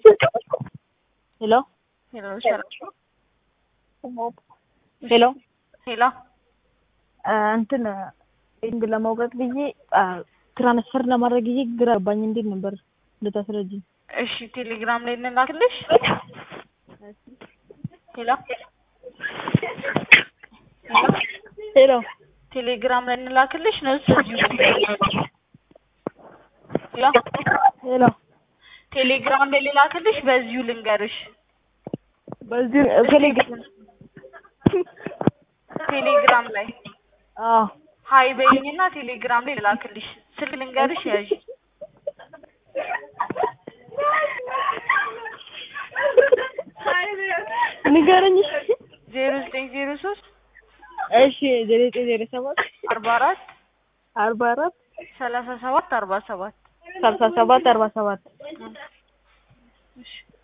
ሄሎ ሄሎ ሰላም ሄሎ ሄሎ እንትን ኢንግ ለማውቀት ብዬ ትራንስፈር ለማድረግ ብዬ ግራ ገባኝ። እንዴት ነበር ልታስረጅኝ? እሺ ቴሌግራም ላይ እንላክልሽ። ሄሎ ሄሎ ቴሌግራም ላይ እንላክልሽ ነው እዚሁ ሄሎ ሄሎ ቴሌግራም ላይ ልላክልሽ፣ በዚሁ ልንገርሽ። በዚህ ቴሌግራም ቴሌግራም ላይ አዎ ሀይ በይኝና ቴሌግራም ላይ ልላክልሽ። ስልክ ልንገርሽ ያዥ ንገረኝ። ዜሮ ዘጠኝ ዜሮ ሶስት እሺ ዜሮ ዘጠኝ ዜሮ ሰባት አርባ አራት አርባ አራት ሰላሳ ሰባት አርባ ሰባት ሰላሳ ሰባት አርባ ሰባት እሺ